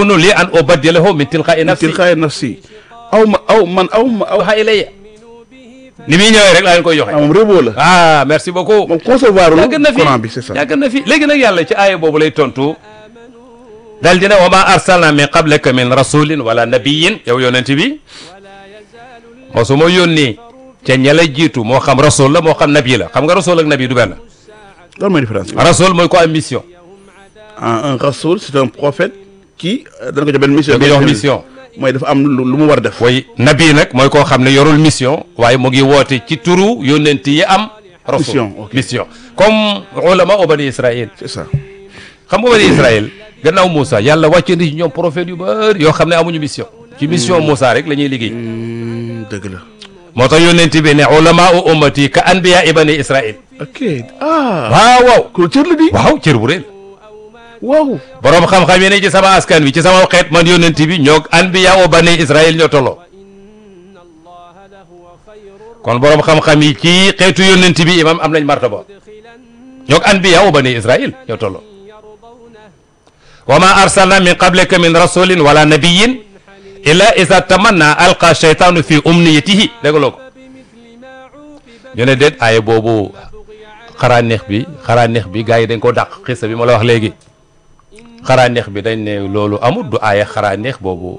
yakunu li an ubaddilahu min tilqa'i nafsi tilqaay nafsi aw ma aw man aw ma aw waxa ilayya ni muy ñëwee rek laa leen koy joxe ah moom rébo la ah merci beaucoup moom concevoir lu yàgg na fi Coran bi c'est ça yàgg na fi léegi nag yàlla ci aaya boobu lay tontu dal dina wa ma arsalna min qablika min rasulin wala nabiyin yow yonent bi mosuma yónni ca ña la jiitu moo xam rasul la moo xam nabi la xam nga rasul ak nabi du benn loolu mooy différence bi rasul mooy ko am mission ah un rasoul c'est un prophète qui euh, dana ko jox benn mission da ko jox mission mooy dafa am lu lu mu war a def way nabi nag mooy koo xam ne yorul mission waaye mu ngi woote ci turu yónnent yi am rasul Mission, ok. mission comme ulama u bani israil c'est ça xam nga bani israil gannaaw Moussa yàlla wàcce na ci ñoom prophète yu bari yoo xam ne amuñu mission ci mission Moussa rek la ñuy liggéey Hmm, dëgg la moo tax yónnent bi ne ulama u ummati ka anbiya bani israil ok ah waaw waaw ku cër la di waaw cër bu rëy la waaw boroom xam-xam yi ne ci sama askan wi ci sama xeet man yónnent bi ñoo anbiya u bani israil ñoo tolloo kon boroom xam-xam yi ci xeetu yónnent bi imam am nañ martaba ñoo anbiya u bani israil ñoo tolloo wa ma arsalna min qablika min rasulin wala nabiyin illa iza tamanna alqa shaytanu fi umniyatihi dégloo ko ñu ne déet aaya boobu xaraa neex bi xaraa neex bi gars yi dañ ko dàq xissa bi ma la wax léegi xaraa neex bi dañ ne loolu amul du aaya xaraa neex boobu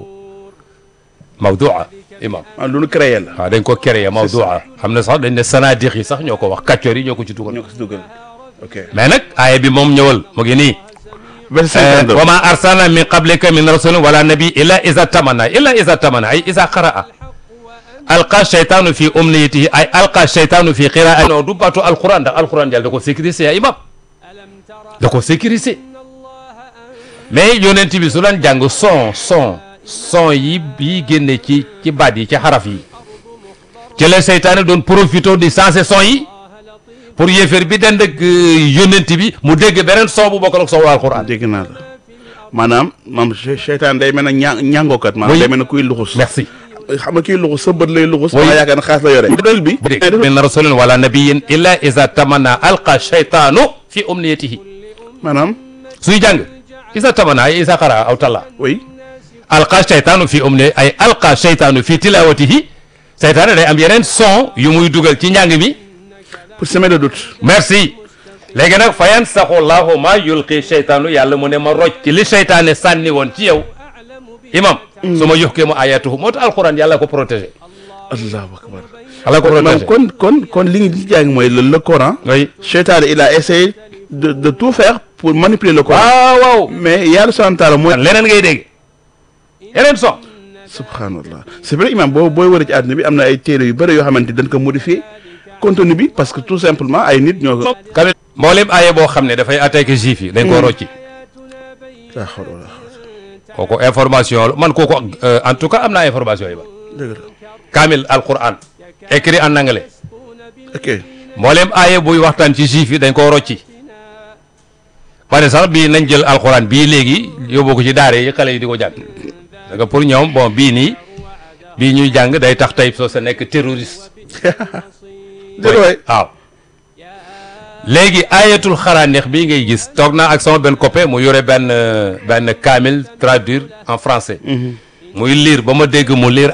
mawdua imam ah lu nu créé la waaw dañ ko créé mawdua xam ne sax dañ ne sanadix yi sax ñoo ko wax kàccoor yi ñoo ko ci dugal ñoo ko si dugal ok mais nag aaya bi moom ñëwal mu ngi nii verset 52 wa ma arsalna min qablika min rasulin wala nabi illa iza tamanna illa iza tamanna ay iza qaraa alqa shaytanu fi umniyatihi ay alqa shaytanu fi qiraa non du baatu alquran ndax alquran jàll da ko sécuriser ya imam da ko sécuriser mais yonent bi su daan jàng son son son yi yi génne ci ci baat yi ci xaraf yi ci la seytaane doon profité di sensé son yi pour yéeféer bi dend ak yonent bi mu dégg beneen son bu bokkal ak son alquran dégg naa la maanaam maam che- cheytaan day mel ne ña ñàngookat maanaam Oui. day mel ne kuy luxus merci xam nga kuy luxus sa bët lay luxus Oui. ma yaakaar ne xaas la yore dal bi min rasulin wala nabiyin illa iza tamanna alqa shaytanu fi umniyatihi maanaam suy jàng isa tamanna ay isa qara aw talla oui alqa shaytanu fi umni ay alqa shaytanu fi tilawatihi seytaane day am yeneen son yu muy dugal ci njàng mi pour semer le doute merci léegi nag fa yansaxu llahu ma yulqi shaytaanu yàlla mu ne ma roj ci li seytaane sànni woon ci yow imam su ma yuxkee mu ayatuhu moo tax alquran yàlla ko protégé allahu akbar yàlla ko maanaam protégé kon kon kon li ngi di jàng mooy le le Coran oui cheytaan il a essayé de de tout faire pour manipuler le Coran waaw waaw mais yàlla subhanahu wa taala mooy leneen ngay dégg yeneen son subhanallah c'est vrai imam boo booy wër ci àdduna bi am na ay téere yu bëri yoo xamante dañ ko modifier contenu bi parce que tout simplement ay nit ñoo ko kamit mboolem aaye boo xam ne dafay attaqué juif yi dañ ko rocci ah xool wala kooku information la man kooku euh, en tout cas am naa information yi ba dëgg la kaamil alquran écrit en anglais ok mboolem aaye buy waxtaan ci juif yi dañ koo rocci par exemple bii nañ jël alquran bii léegi yóbbu ko ci daare yi xale yi di ko jàng parce que pour ñoom bon bii nii bii ñuy jàng day tax tey soo sa nekk terroriste dëgg waay waaw léegi ayatul xaraaneex bii ngay gis toog naa ak sama benn copain mu yore benn benn kaamil traduire en français muy lire ba ma dégg mu lire